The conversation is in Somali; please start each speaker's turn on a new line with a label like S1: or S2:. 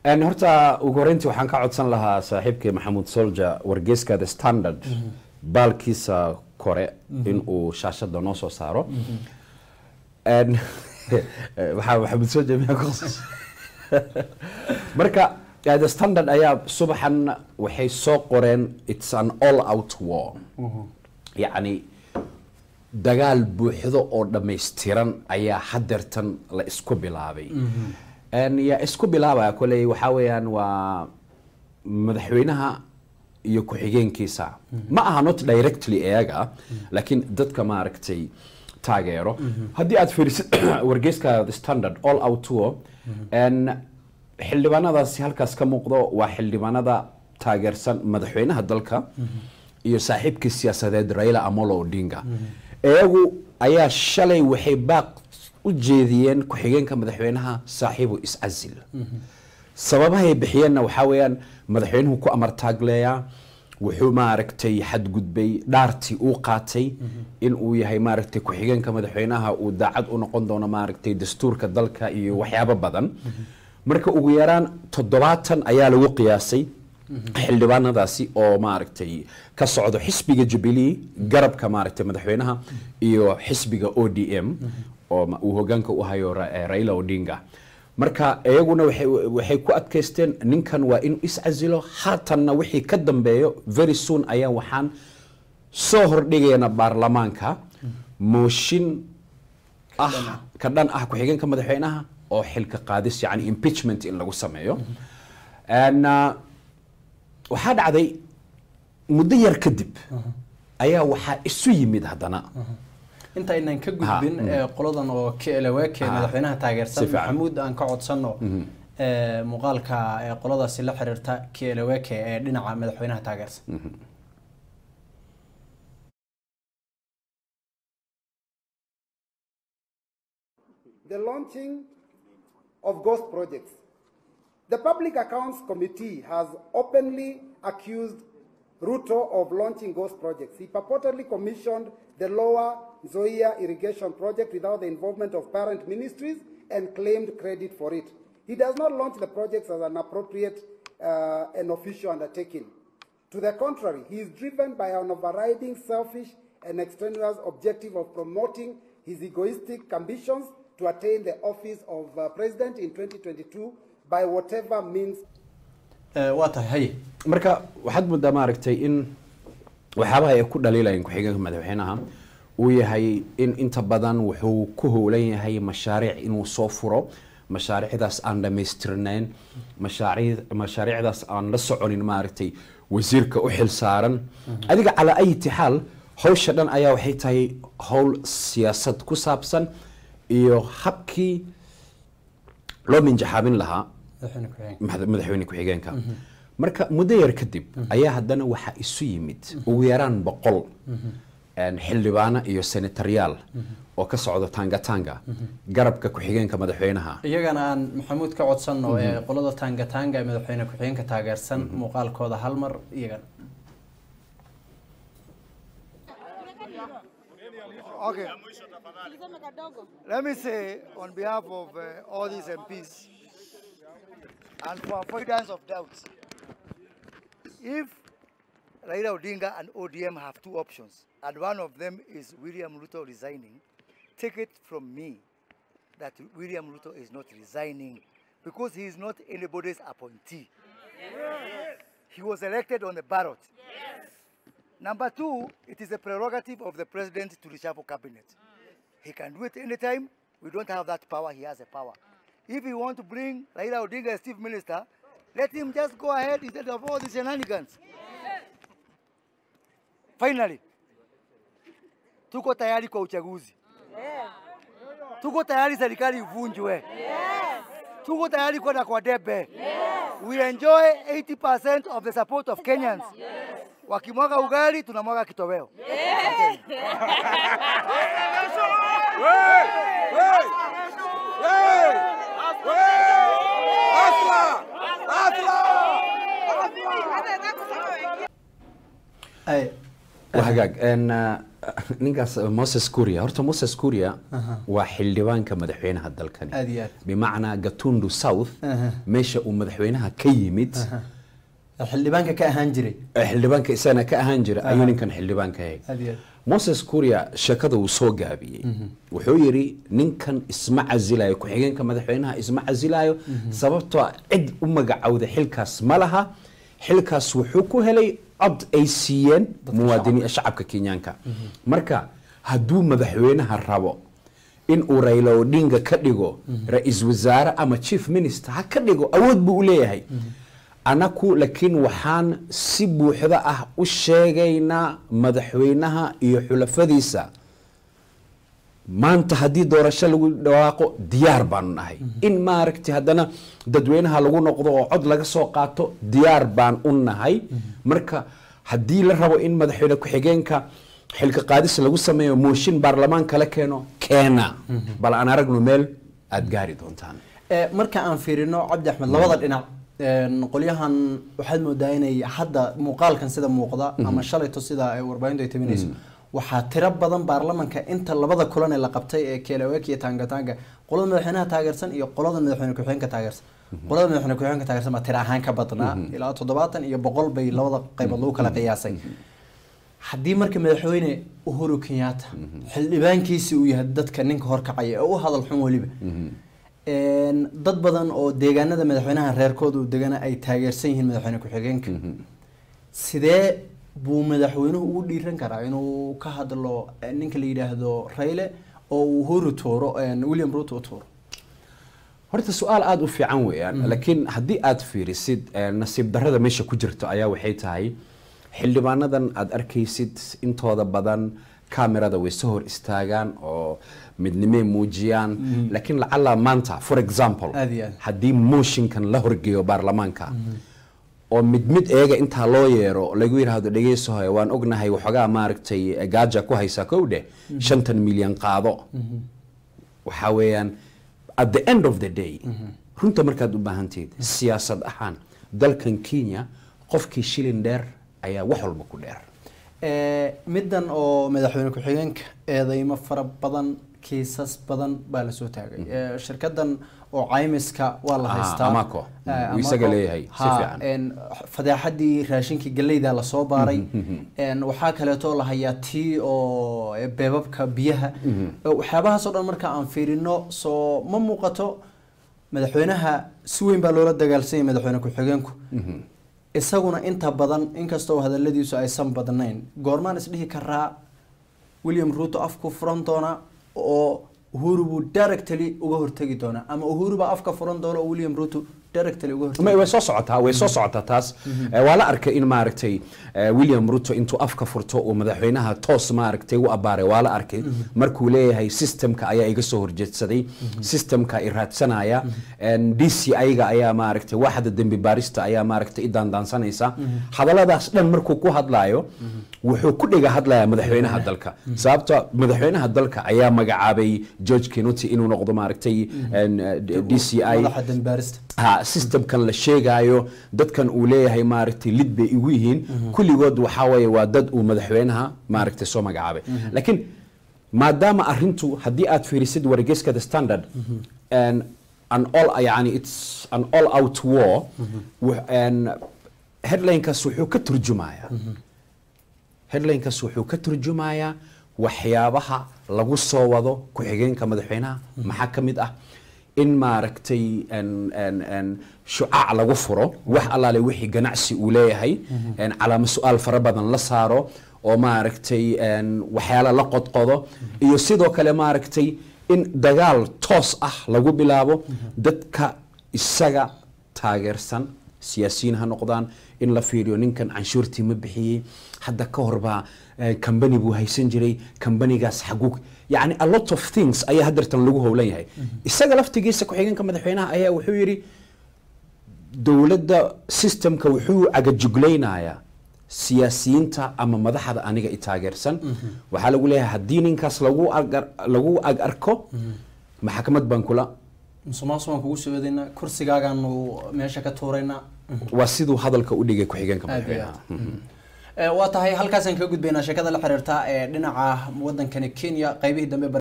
S1: En horta ugu horeyntii waxaan ka codsan lahaa saaxiibkii maxamuud solja wargeyska the standard baalkiisa kore in uu shaashada noo soo saaro En, waxaa maxamuud solja miyaa ku khasas marka eh, the standard ayaa subaxan waxay soo qoreen it's an all out war yacni dagaal buuxdo oo dhammaystiran ayaa hadeertan la isku bilaabay En yaa isku bilaabaya koley waxaa weeyaan waa madaxweynaha iyo ku-xigeenkiisa ma aha not directly iyaga laakiin dadka maaragtay taageero haddii aad fiirisid wargeyska the standard all out war en xildhibaanadaasi halkaas ka muuqdo waa xildhibaanada taageersan madaxweynaha dalka iyo saaxiibkii siyaasadeed raila amolo odinga iyagu ayaa shalay waxay baaq u jeediyeen ku-xigeenka madaxweynaha saaxiibu iscasil sababahay bixiyeenna waxaa weeyaan madaxweynuhu ku amartaagleeyaa wuxuu maaragtay xadgudbay dhaartii uu qaatay in uu yahay maaragtay ku-xigeenka madaxweynaha uu daacad u noqon doono maaragtay dastuurka dalka iyo waxyaabo badan marka ugu yaraan toddobaatan ayaa lagu qiyaasay xildhibaanadaasi oo maaragtay ka socdo xisbiga jubilee garabka maaragtay madaxweynaha iyo xisbiga o d m oo ma- uu hogaanka u hayo Ra- eh, raila odinga marka iyaguna waxay waxay ku adkaysteen ninkan waa inuu iscasilo haatanna wixii ka dambeeyo very soon ayaa waxaan soo hordhigayna baarlamaanka mooshin ah ka dhan ah ku-xigeenka madaxweynaha oo xilka qaadis yani impeachment in lagu sameeyo And, uh, waxaa dhacday muddo yar kadib ayaa waxaa isu yimid haddana
S2: inta aynan ka gudbin ee qoladan oo klaweke
S1: Ah,
S2: madaxweynaha
S1: si
S2: taageersan
S1: fiican.
S2: maxamuud aan ka codsano ee, muuqaalka ee qoladaasi la xiriirta klaweke ee dhinaca madaxweynaha taageersan
S3: the launching of ghost projects. The Public Accounts Committee has openly accused Ruto of launching ghost projects. He purportedly commissioned the Lower Zoya irrigation project without the involvement of parent ministries and claimed credit for it. He does not launch the projects as an appropriate uh, and official undertaking. To the contrary, he is driven by an overriding selfish and extraneous objective of promoting his egoistic ambitions to attain the office of uh, president in 2022 by whatever means
S2: Ee, waa tahay haye
S1: marka waxaad moodaa maaragtay in waxyaabaha ay ku dhaliilayeen ku-xigeenka madaxweynaha uu yahay in inta badan wuxuu ku howlan yahay mashaariic inuu soo furo mashaariicdaas aan dhammaystirnayn mashaariic- mashaariicdaas aan la soconin maaragtay wasiirka u xil saaran adiga calaa ayiti xaal hawsha dhan ayaa waxay tahay howl siyaasad ku saabsan iyo habkii loo minjaxaabin lahaa
S2: madaxweyne ku-xigeenka
S1: madax- madaxweyne ku-xigeenka marka muddo yar kadib ayaa haddana waxaa isu yimid ugu yaraan boqol een, xildhibaano iyo senataryaal oo ka socdo tangatanga garabka ku-xigeenka madaxweynaha
S2: iyagana aan maxamuud ka codsano ee qolada tangatanga ee madaxweyne ku-xigeenka taageersan muuqaalkooda hal mar iyagana
S4: Okay. Let me say on behalf of uh, all these MPs and for avoidance of doubts, if Raila Odinga and ODM have two options, and one of them is William Ruto resigning, take it from me that William Ruto is not resigning because he is not anybody's appointee. He was elected on the ballot. Number two, it is a prerogative of the president to reshuffle cabinet. He can do it anytime. We don't have that power. He has a power. If he want to bring Raila Odinga as chief minister, let him just go ahead instead of all these shenanigans. Finally, tuko tayari kwa uchaguzi. Tuko tayari serikali ivunjwe. Tuko tayari kwenda kwa debe. We enjoy 80% of the support of Kenyans. Wakimwaga ugali tunamwaga kitoweo.
S2: Ay,
S1: waa hagaag een, uh, ninkaas moses kuria horta moses kuria waa xildhibaanka madaxweynaha dalkani
S2: Aad iyo aad.
S1: bimacnaa gatundu south
S2: Aha.
S1: meesha uu madaxweynaha ka yimid
S2: xildhibaanka ka ahaan jiray
S1: ee xildhibaanka isagana ka ahaan jira ayuu ninkan xildhibaanka yahay
S2: aad iyo aad
S1: moses kuria sheekada uu soo gaabiyey wuxuu yidhi ninkan isma casilayo ku-xigeenka madaxweynaha isma casilayo sababtoo ah cid u magacowda xilkaas ma laha xilkaas wuxuu ku helay cod ay siiyeen muwaadiniin shacabka kenyaanka marka hadduu madaxweynaha rabo in uu Raila Odinga ka dhigo ra-iisul wasaare ama chief minister ha ka dhigo awood buu u leeyahay anaku laakiin waxaan si buuxda ah u sheegaynaa madaxweynaha iyo xulafadiisa maanta haddii doorasho lagu dhawaaqo diyaar baanu nahay in maaragtay haddana dadweynaha lagu noqdo oo cod laga soo qaato diyaar baan u nahay marka haddii la rabo in madaxweyne ku-xigeenka xilka qaadis lagu sameeyo mooshin baarlamaan kala keeno keena bal aan aragno meel aad gaari doontaan
S2: Ee, marka aan fiirino cabdi axmed labada dhinac een, qolyahan waxaad moodaa inay hadda muuqaalkan sida muuqda ama shalayto sida ay warbaahintu ay tabinayso waxaa tiro badan baarlamanka inta labada kulan ee la qabtay ee kelewek iyo tangatanga qolada madaxweynaha taageersan iyo qolada madaxweyne ku-xigeenka taageersan qolada madaxweyne ku-xigeenka taageersan baa tiro ahaan ka badnaa ilaa toddobaatan iyo boqol bay labada qaybood lagu kala qiyaasay haddii marka madaxweyne uhuru kenyatta xildhibaankiisi uu yahay dadka ninka horkacaya ee u hadal xun weliba Een, dad badan oo deegaanada madaxweynaha reerkooda uu degana ay taageersan yihiin madaxweyne ku-xigeenka sidee buu madaxweynuhu ugu dhiiran karaa inuu ka hadlo eh, ninka la yidhaahdo rayle oo uu uhuru tuuro een, william ruto u tuuro
S1: horta su-aal aada u fiican weeyaan laakiin haddii aad fiirisid eh, nasiib darrada meesha ku jirto ayaa waxay tahay xildhibaanadan aad arkaysid intooda badan kamerada way soo hor istaagaan oo midnimay muujiyaan laakiin lacala maanta for example
S2: Aad iyo aad.
S1: haddii mooshinkan la horgeeyo baarlamaanka oo mid mid eega intaa loo yeero lagu yidhaahdo dhegeysahoy waan ognahay waxoogaa maaragtay gaaja ku haysaa kow dheh shantan milyan qaado waxaa weeyaan at the end of the day runta markaad u baahanteed siyaasad ahaan dalkan kenya qofkii shilin dheer ayaa wax walba ku dheer
S2: Ee, middan oo madaxweyne ku-xigeenka eedeymo fara badan kiisas badan baa lasoo taagay Ee, shirkadan oo caymiska waa la
S1: Ah,
S2: haystaa
S1: Amaco.
S2: Ee,
S1: Uu isaga
S2: Amaco.
S1: leeyahay, si
S2: Ha,
S1: fiican.
S2: een, fadeexadii raashinkii galleyda lasoo baaray Een, waxaa kaleeto la hayaa tii oo ee, beebabka biyaha Ee, waxyaabahaas oo dhan marka aan fiirino soo ma muuqato madaxweynaha si weyn baa loola dagaalsanyay madaxweyne ku-xigeenku isaguna inta badan inkastoo hadaladiisu aysan badnayn goormaan isdhihi karaa william ruto afku furan doona oo uhuru buu directly uga hortegi doonaa ama uhuru baa afka furan doona oo william ruto directly uga hortegi
S1: Ma- way soo socotaa way soo socotaa taas Eh, waa la arkay in maaragtay eh, william ruto intuu afka furto uu madaxweynaha toos maaragtay u abaaray waa la arkay markuu leeyahay systemka ayaa iga soo horjeedsaday systemka i raadsanaya d c iga ayaa maaragtay waaxda dembi baarista ayaa maaragtay i daandaansanaysa hadalladaas dhan markuu ku hadlaayo wuxuu ku dhiga hadlayaa madaxweynaha dalka sababto madaxweynaha dalka ayaa magacaabay george kenuti inuu noqdo maaragtay d c i
S2: madaxa dambaarista
S1: ha systemkan la sheegaayo dadkan uu leeyahay maaragtay lid bay igu yihiin kulligood waxaa weeye waa dad uu madaxweynaha maaragtay soo magacaabay laakiin maadaama arrintu haddii aad fiirisid wargeyska the standard and an all yani it's an all out war wh- and headlinekaas wuxuu ka turjumayaa headlinekaas wuxuu ka turjumayaa waxyaabaha lagu soo wado ku-xigeenka madaxweynaha maxaa ka mid ah in maaragtay en- en- en shucaac lagu furo wax allaale wixii ganacsi uu leeyahay en calaamo su-aal fara badan la saaro oo maaragtay en waxyaala la qodqodo iyo sidoo kale maaragtay in dagaal toos ah lagu bilaabo dadka isaga taageersan siyaasiyiin ha noqdaan in la fiiriyo ninkan canshuurtii ma bixiyey hadda ka horbaa kambani buu haysan jiray kambanigaas xaguu yani a lot of things ayaa hadeertan lagu howlan yahay isaga laftigiisa ku-xigeenka madaxweynaha ayaa wuxuu yidhi dowladda systemka wuxuu cagajuglaynayaa siyaasiyiinta ama madaxda aniga i taageersan waxaa lagu leeyahay haddii ninkaas lagu agar- lagu ag arko maxkamad baan kula
S2: musuqmaasuq waan kugu soo eedaynaa kursigaagaanu meesha ka tuuraynaa
S1: waa siduu hadalka u dhigay ku-xigeenka
S2: aad iyo
S1: madaxweynaha
S2: aad waa tahay halkaasaan kaga gudbaynaa sheekada la xiriirta ee dhinaca wadankani kenya qaybihii dambe